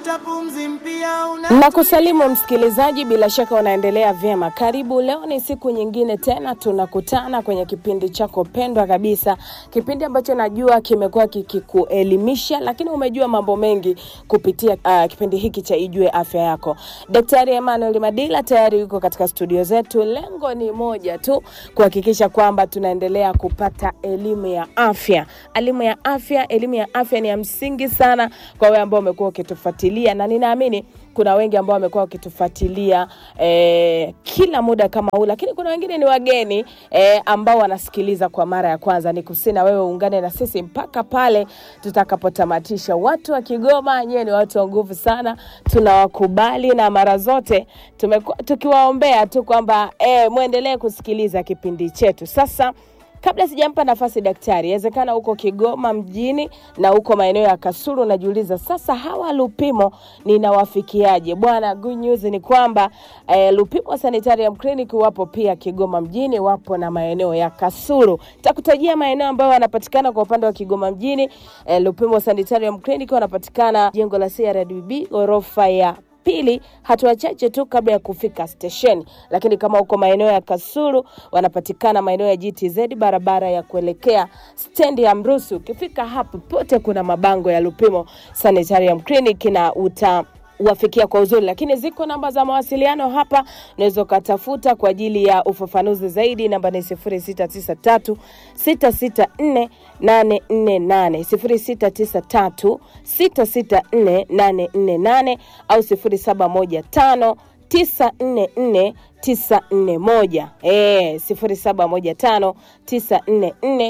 Vuta pumzi mpya una Na kusalimu msikilizaji, bila shaka unaendelea vyema. Karibu, leo ni siku nyingine tena tunakutana kwenye kipindi chako pendwa kabisa, kipindi ambacho najua kimekuwa kikikuelimisha, lakini umejua mambo mengi kupitia uh, kipindi hiki cha Ijue Afya Yako. Daktari Emmanuel Madila tayari yuko katika studio zetu. Lengo ni moja tu, kuhakikisha kwamba tunaendelea kupata elimu ya afya. Elimu ya afya, elimu ya afya ni ya msingi sana kwa wewe ambao umekuwa ukitufuatilia, na ninaamini kuna wengi ambao wamekuwa wakitufuatilia eh, kila muda kama huu, lakini kuna wengine ni wageni eh, ambao wanasikiliza kwa mara ya kwanza. Ni kusina wewe uungane na sisi mpaka pale tutakapotamatisha. Watu wa Kigoma, nyewe ni watu wa nguvu sana, tunawakubali na mara zote tumekuwa tukiwaombea tu kwamba eh, mwendelee kusikiliza kipindi chetu. Sasa Kabla sijampa nafasi daktari, inawezekana huko Kigoma mjini na huko maeneo ya Kasulu unajiuliza sasa, hawa Lupimo ninawafikiaje? Bwana, good news ni kwamba eh, Lupimo Sanitarium Clinic wapo pia Kigoma mjini, wapo na maeneo ya Kasulu. Takutajia maeneo ambayo wanapatikana kwa upande wa Kigoma mjini. Eh, Lupimo Sanitarium Clinic wanapatikana jengo la CRDB ghorofa ya pili hatua chache tu kabla ya kufika stesheni. Lakini kama uko maeneo ya Kasulu, wanapatikana maeneo ya GTZ, barabara ya kuelekea stendi ya Mrusu. Ukifika hapo pote kuna mabango ya Lupimo Sanitarium Clinic na uta wafikia kwa uzuri, lakini ziko namba za mawasiliano hapa, unaweza ukatafuta kwa ajili ya ufafanuzi zaidi. Namba ni 0693 664 848 0693 664 848 au 0715 944 941 eh, 0715 944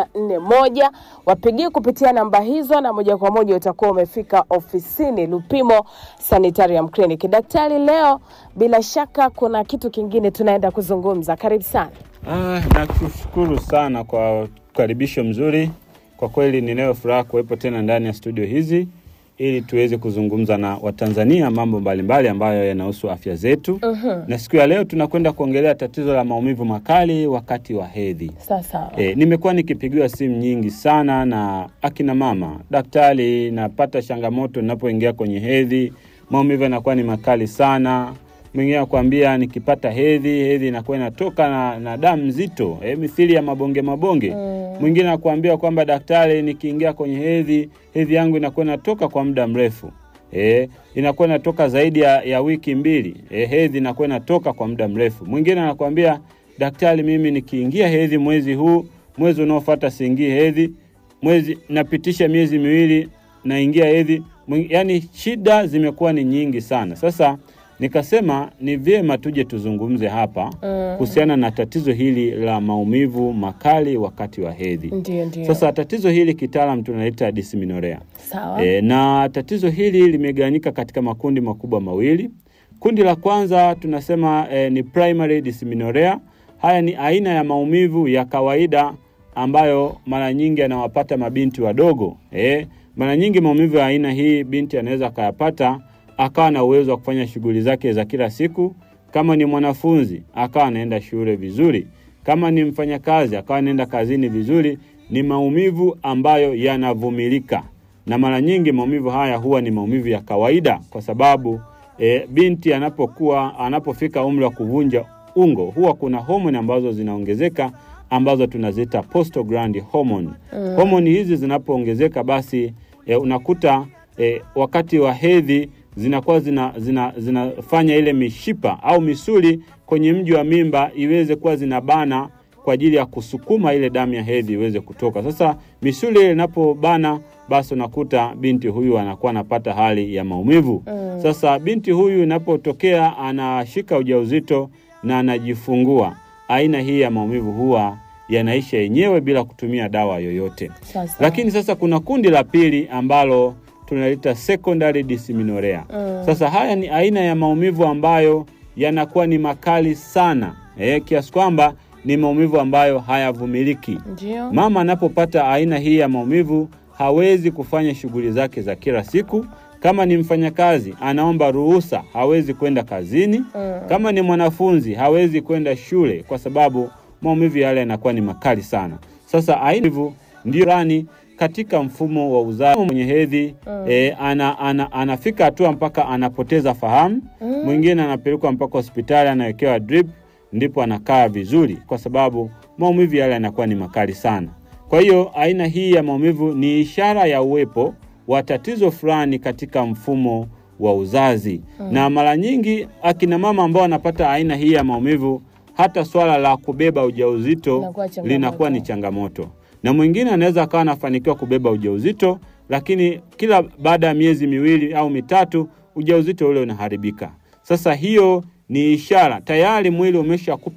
941. Wapigie kupitia namba hizo na moja kwa moja utakuwa umefika ofisini Lupimo Sanitarium Clinic. Daktari, leo bila shaka kuna kitu kingine tunaenda kuzungumza. Karibu sana. Ah, nakushukuru sana kwa ukaribisho mzuri. Kwa kweli ninayo furaha kuwepo tena ndani ya studio hizi ili tuweze kuzungumza na Watanzania mambo mbalimbali ambayo yanahusu afya zetu. Na siku ya leo tunakwenda kuongelea tatizo la maumivu makali wakati wa hedhi. Sasa E, nimekuwa nikipigiwa simu nyingi sana na akina mama, daktari, napata changamoto ninapoingia kwenye hedhi, maumivu yanakuwa ni makali sana. Mwingine anakuambia nikipata hedhi, hedhi inakuwa inatoka na, na damu nzito e, mithili ya mabonge mabonge. Mwingine anakuambia kwamba daktari, nikiingia kwenye hedhi, hedhi yangu inakuwa inatoka kwa muda mrefu e, inakuwa inatoka zaidi ya, ya wiki mbili e, hedhi inakuwa inatoka kwa muda mrefu. Mwingine anakuambia daktari, mimi nikiingia hedhi mwezi huu, mwezi unaofuata siingii hedhi, mwezi napitisha miezi miwili naingia hedhi. Mwing- Yaani shida zimekuwa ni nyingi sana. Sasa nikasema ni vyema tuje tuzungumze hapa kuhusiana na tatizo hili la maumivu makali wakati wa hedhi. ndio ndio, Sasa tatizo hili kitaalam tunalita dysmenorrhea. sawa E, na tatizo hili limegawanyika katika makundi makubwa mawili. Kundi la kwanza tunasema e, ni primary dysmenorrhea. Haya ni aina ya maumivu ya kawaida ambayo mara nyingi anawapata mabinti wadogo. E, mara nyingi maumivu ya aina hii binti anaweza akayapata akawa na uwezo wa kufanya shughuli zake za kila siku. Kama ni mwanafunzi akawa anaenda shule vizuri, kama ni mfanyakazi akawa anaenda kazini vizuri. Ni maumivu ambayo yanavumilika na mara nyingi maumivu haya huwa ni maumivu ya kawaida, kwa sababu e, binti anapokuwa anapofika umri wa kuvunja ungo huwa kuna homoni ambazo zinaongezeka ambazo tunaziita prostaglandin hormone. Homoni hizi zinapoongezeka basi e, unakuta e, wakati wa hedhi zinakuwa zina, zina, zinafanya ile mishipa au misuli kwenye mji wa mimba iweze kuwa zinabana kwa ajili ya kusukuma ile damu ya hedhi iweze kutoka. Sasa misuli ile inapobana, basi unakuta binti huyu anakuwa anapata hali ya maumivu. Sasa binti huyu inapotokea anashika ujauzito na anajifungua, aina hii ya maumivu huwa yanaisha yenyewe bila kutumia dawa yoyote. sasa Lakini sasa kuna kundi la pili ambalo tunalita secondary dysmenorrhea. Sasa haya ni aina ya maumivu ambayo yanakuwa ni makali sana eh, kiasi kwamba ni maumivu ambayo hayavumiliki. ndio Mama anapopata aina hii ya maumivu hawezi kufanya shughuli zake za kila siku. Kama ni mfanyakazi anaomba ruhusa, hawezi kwenda kazini. Kama ni mwanafunzi hawezi kwenda shule kwa sababu maumivu yale yanakuwa ni makali sana. Sasa aina hivyo ndio rani katika mfumo wa uzazi. Mwenye hedhi eh, ana, ana, anafika hatua mpaka anapoteza fahamu. Mwingine anapelekwa mpaka hospitali anawekewa drip, ndipo anakaa vizuri, kwa sababu maumivu yale yanakuwa ni makali sana. Kwa hiyo aina hii ya maumivu ni ishara ya uwepo wa tatizo fulani katika mfumo wa uzazi na mara nyingi akina mama ambao wanapata aina hii ya maumivu, hata swala la kubeba ujauzito Inakuwa changamoto. linakuwa ni changamoto, na mwingine anaweza akawa anafanikiwa kubeba ujauzito, lakini kila baada ya miezi miwili au mitatu ujauzito ule unaharibika. Sasa hiyo ni ishara tayari mwili umeshakupa